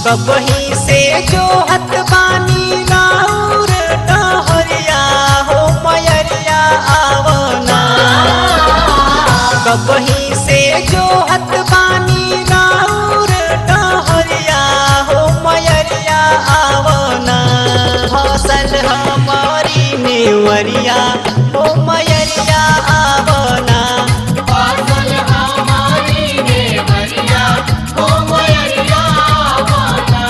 कबही से जो हत बानी राउर डहरिया हो मयरिया आवना कबही से जो हत बानी राउर डहरिया हो मयरिया आवना फसल हमारी नेवरिया हो मयरिया आवना फसल हमारी देवरिया हो मयरिया आवना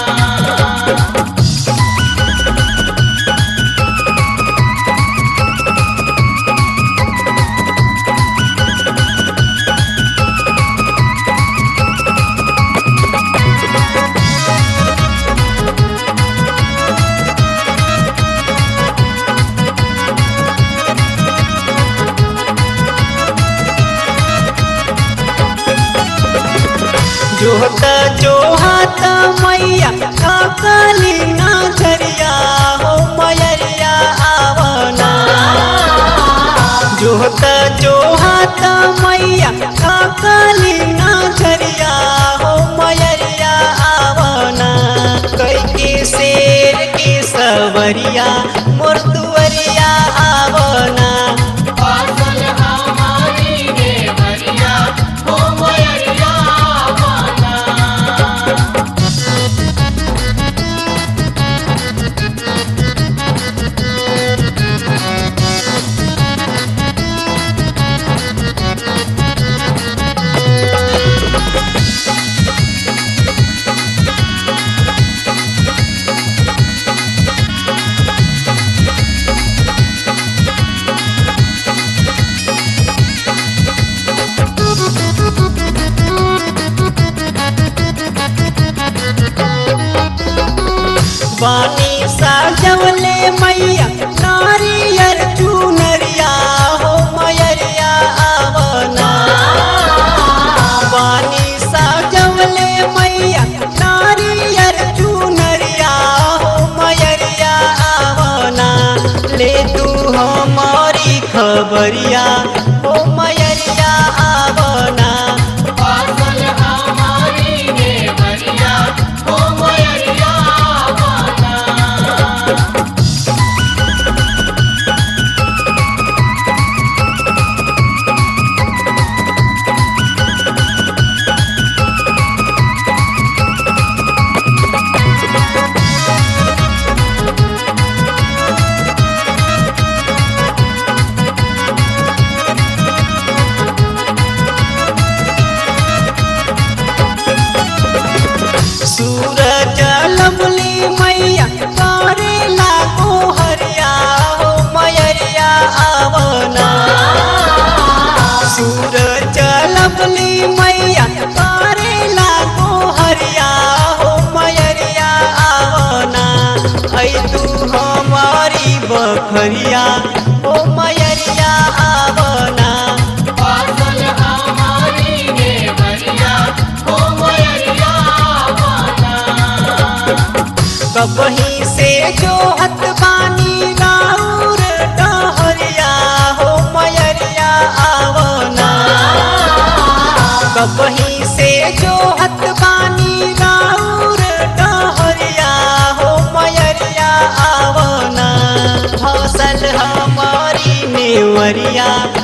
जोहत जोहत मैया काली ना झरिया हो मयरिया आवना जोहत जोहत मैया काली ना झरिया हो मयरिया आवना कई के शेर के सवरिया मुर्दुवरिया आवना फसल हमारी देवरिया हो मयरिया आवना बानी साजवले मैया नारियर चुनरिया हो मयरिया आवना बानी साजवले मैया नारियर चुनरिया हो मयरिया आवना ले तू हमारी खबरिया हो मयरिया आवना फसल हमारी देवरिया हो मयरिया आवना सूरज लवली मैया करे लागो हरिया हो मयरिया आवना सूरज लवली मैया करे लागो हरिया हो मयरिया आवना ऐ तू हमारी बखरिया हो मयरिया आवना फसल हमारी देवरिया हो मयरिया आवना कबही से जो हत बानी राउर डहरिया हो मयरिया आवना कबही से जो हत बानी राउर डहरिया हो मयरिया आवना फसल हमारी नेवरिया